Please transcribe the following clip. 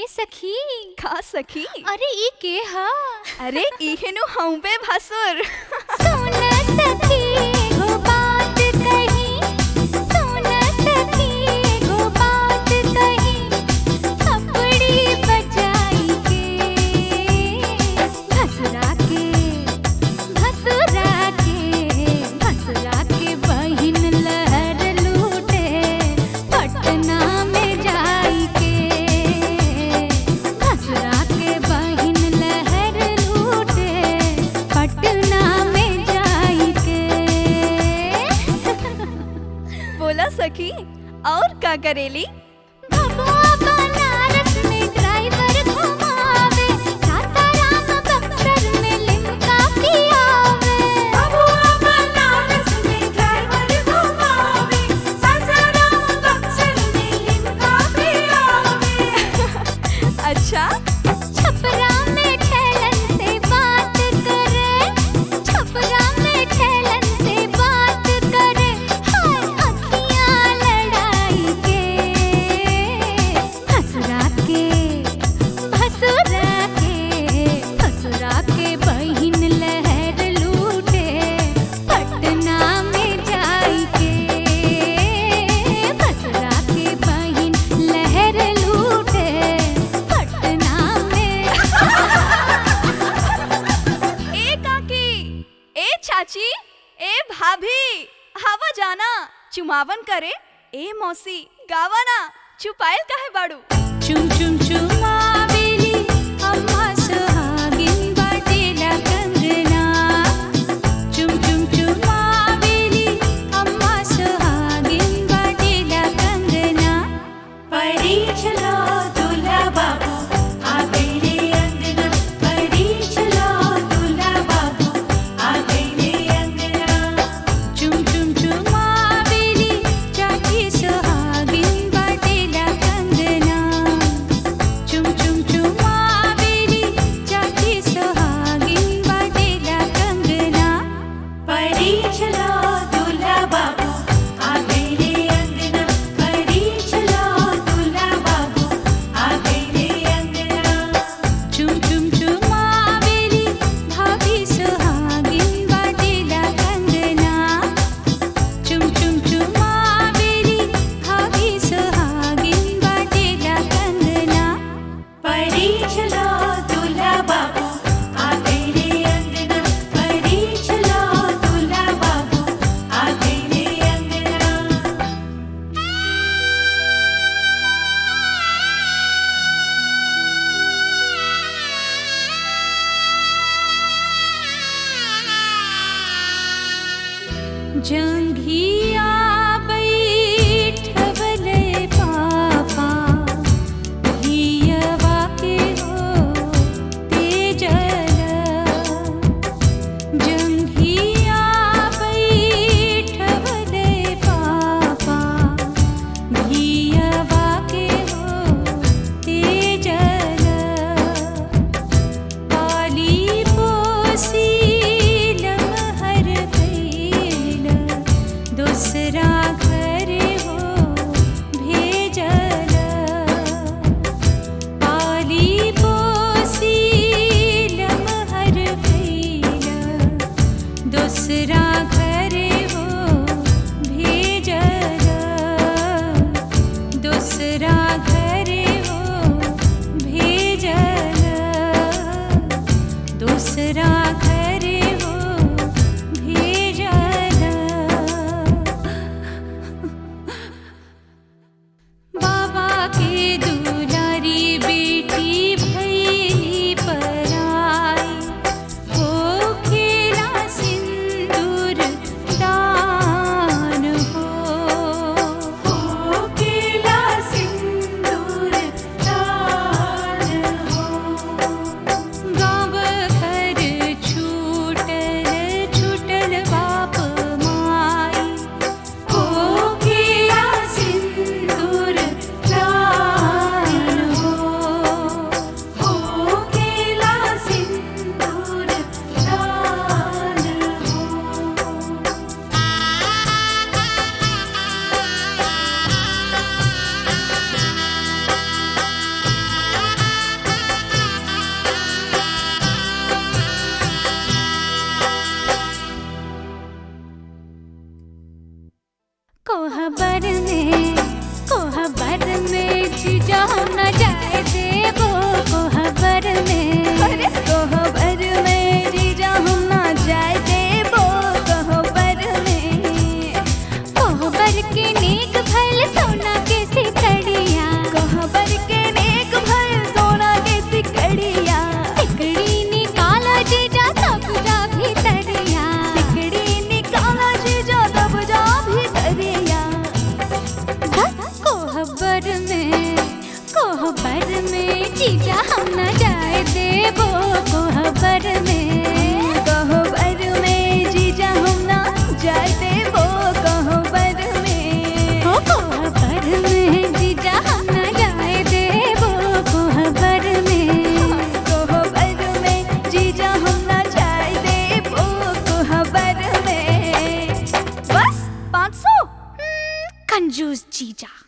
ए सखी का सखी अरे ई के ह अरे इहेनु हूँ बे भसुर सुन सखी एगो बात कही सुन सखी एगो बात कही थपड़ी बजाई के भसुरा के भसुरा के भसुरा के बहिन लहर लूटे पटना में जाई के भसुरा के बहिन लहर लूटे पटना में जाई के बोला सखी और का करेली भगवा बनारस में ड्राइवर घुमावे सासाराम बक्सर में लिमका पियावे भगवा बनारस में ड्राइवर घुमावे सासाराम बक्सर में लिमका पियावे अच्छा छपरा में ठेलन से बात करे छपरा में ठेलन से बात करे हाय अखियां लड़ाई के भसुरा के भसुरा के भसुरा के बहिन लहर लूटे पटना में जाई के भसुरा के बहिन लहर लूटे पटना में ए काकी ए चाची ए भाभी हवा जाना चुमावन करे ए मौसी गावाना चुपायल काहे बाड़ू चुम चुम चुमावेली अम्मा सुहागिन बाटेला कंगना चुम चुम चुमावेली अम्मा सुहागिन बाटेला कंगना परी चलो दूल्हा बाबू आ गई रे अंगना परी चलो दूल्हा बाबू आ गई रे अंगना चुम चुम चुमावेली चाची सुहागिन बाटेला कंगना चुम चुम चुमावेली चाची सुहागिन बाटेला कंगना परी चलो दूल्हा बाबू आ गई रे अंगना परी चलो दूल्हा बाबू आ गई रे अंगना चुम चुम चुमावेली भाभी सुहागिन बाटेला कंगना चुम चुम चुमावेली भाभी सुहागिन बाटेला कंगना परी चलो दूल्हा बाबू आ गई रे अंगना परी चलो दूल्हा बाबू आ गई रे अंगना जंघिया बैठवले पापा हियवा के हो तेजल जंघिया बैठवले पापा हियवा के हो तेजल पाली पोसी लमहर कैल कोहबर में जीजा हम न जाए देबो कोहबर में कोहबर में जीजा हम ना जाए देबो कोहबर में ओ कोहबर में जीजा हम न जाए देबो कोहबर में कोहबर में जीजा हम ना जाए देबो कोहबर में बस पाँच सौ कंजूस जीजा